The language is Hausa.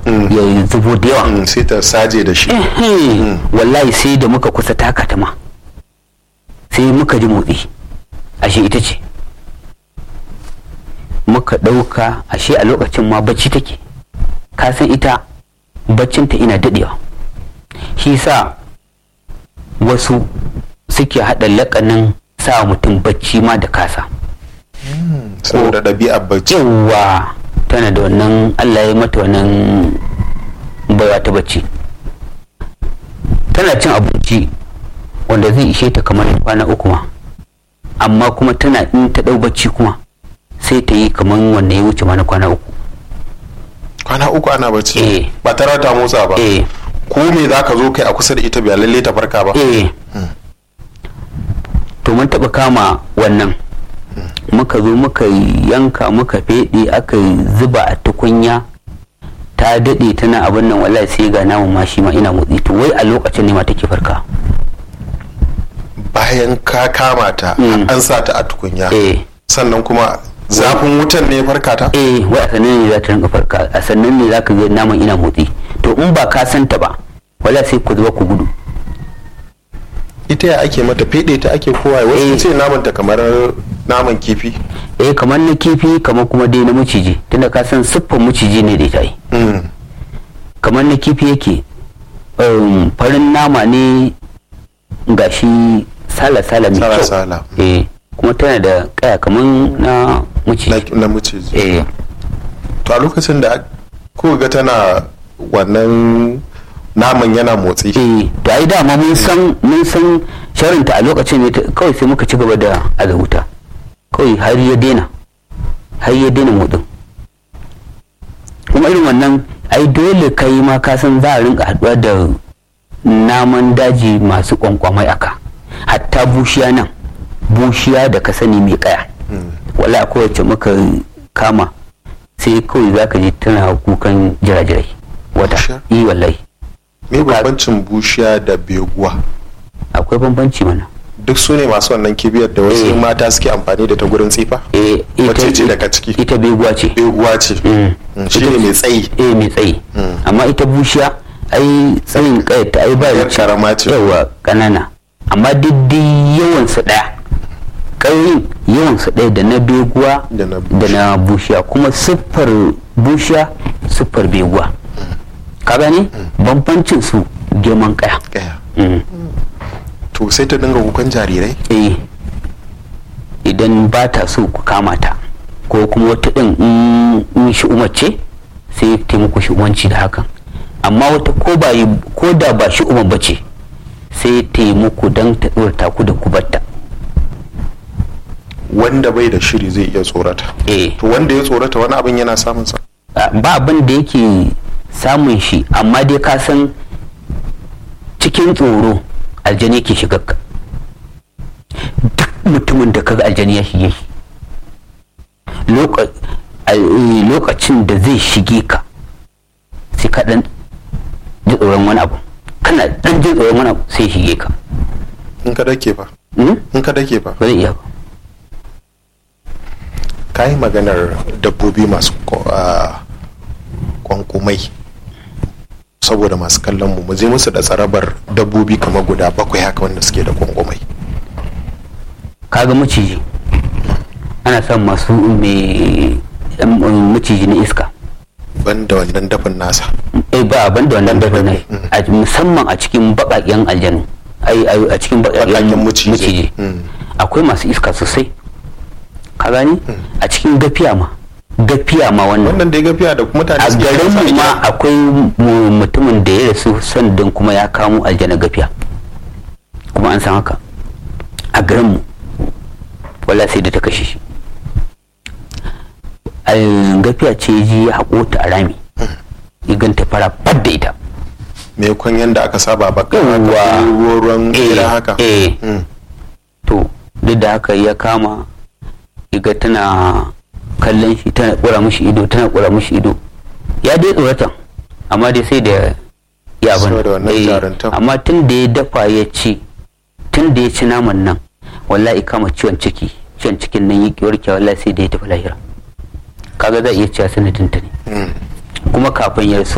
ya zubo da yawa Mm, sai ta saje da shi Ehe, wallahi sai da muka kusa taka ta ma sai muka ji motsi ashe ita ce muka ɗauka ashe a lokacin ma bacci take ka san ita baccinta ina daɗewa shi sa wasu suke haɗa laƙanin sa mutum bacci ma da kasa saboda ɗabi'ar bacci yawa tana da wannan allah ya mata wannan baiwa ta bacci tana cin abinci wanda zai ishe ta kamar kwana uku ma amma kuma tana in ta ɗau bacci kuma sai ta yi kamar wanda ya wuce mana kwana uku kwana uku ana bacci Eh. ba tare ta motsa ba eh ko me za ka zo kai a kusa da ita ba lalle ta farka ba eh to mun taɓa kama wannan muka zo muka yanka muka feɗe aka zuba a tukunya ta daɗe tana abin nan wallahi sai ga namun ma shi ma ina motsi to wai a lokacin ne ma take farka bayan ka kama ta Mm. an sa ta a tukunya eh sannan kuma zafin wutan ne ya farka ta eh wai a sannan ne za ta rinka farka a sannan ne za ka ga naman ina motsi to in ba ka santa ba wala sai ku zuba ku gudu ita ya ake mata fede ta ake kowa wasu Eh. ce naman ta kamar naman kifi eh kamar na kifi kamar kuma dai na maciji tunda ka san siffar maciji ne da ita yi Mm. kamar na kifi yake um, farin nama ne gashi sala-sala mai kyau Sala-sala. eh kuma tana da kaya kamar na maciji na, na maciji eh to a lokacin da ko ga tana wannan naman yana motsi eh to ai dama mun san mun san sharinta a lokacin ne ta- kawai sai muka ci gaba da azabuta kawai har ya daina har ya daina motsin kuma irin wannan ai dole kai ma ka san za a rinka haduwa da naman daji masu kwankwamai aka hatta bushiya nan bushiya da ka sani mai kaya wala kowace muka kama sai kawai za ka ji tana kukan jirajirai wata Bushiya? yi wallahi me bambancin bushiya da beguwa akwai bambanci mana duk su ne masu wannan kibiyar da wasu Eh. mata suke amfani da ta gurin tsifa eh Wacce ce daga ciki? ita beguwa ce beguwa ce Mm. Mm, shi ne mai tsayi eh mai tsayi Mm. amma ita bushiya ai tsayin kayata ai ba Yar wuce- karama ce. yawa kanana amma diddi yawan su daya ƙauyin yawan su daya da na beguwa Da na da na bushiya kuma siffar bushiya siffar beguwa ka gane bambancin su girman kaya Kaya. Mm. to sai ta dinga kukan jarirai eh idan ba ta so ku kama ta ko kuma wata ɗin in- in shi umarce sai ta muku shi umarci da hakan amma wata ko ba yi ko da ba shi umar bace sai ta yi muku don ta tsorata ku da ku batta wanda bai da shiri zai iya tsorata eh to wanda ya tsorata wani abin yana samun sa a- ba abin da yake samun shi amma dai ka san cikin tsoro aljani ke shiga ka duk mutumin da kaga aljani ya shige shi Loka- a- eh, lokacin da zai shige ka sai ka dan ji tsoron wani abu kana dan jin tsoron wani abu sai ya shige ka in ka dake fa Hmm? in ka dake fa ba zai iya ba ka yi maganar dabbobi masu ko- ah, kwankumai saboda masu kallon mu mu je musu da tsarabar dabbobi kamar guda bakwai haka wanda suke da kwankumai kaga maciji ana son masu mai em, em, maciji na iska ban da wannan dafin nasa eh ba ban da wannan dafa ne Mm. a musamman a cikin baƙaƙen aljanu ai ai, a cikin Baƙaƙen baƙaƙen maciji. maciji Mm. akwai masu iska sosai ka gani a cikin gafiya ma gafiya ma wannan wannan da ya gafiya da mutane a suke garin kansa mu gida. ma akwai mu- mutumin da ya rasu sandan kuma ya kamo aljana gafiya kuma an san haka a garin mu wala sai da ta kashe shi Al- gafiya ce ji ya haƙo ta a rami ya ganta fara fadda ita me kwan yanda aka saba ba Yawwa. ruwan Eh, ira haka eh. Mm. to duk da haka ya kama iga tana kallon shi tana kura mushi ido tana kura mushi ido ya dai tsorata amma dai sai da ya abin Saboda wannan eh, jaruntan. amma tun da ya dafa ya ci tun da ya ci naman nan wallahi kama ciwon ciki ciwon cikin nan ya warke wallahi sai da ya tafi lahira kaga za a iya cewa sanadin ta ne Mm. kuma kafin ya rasu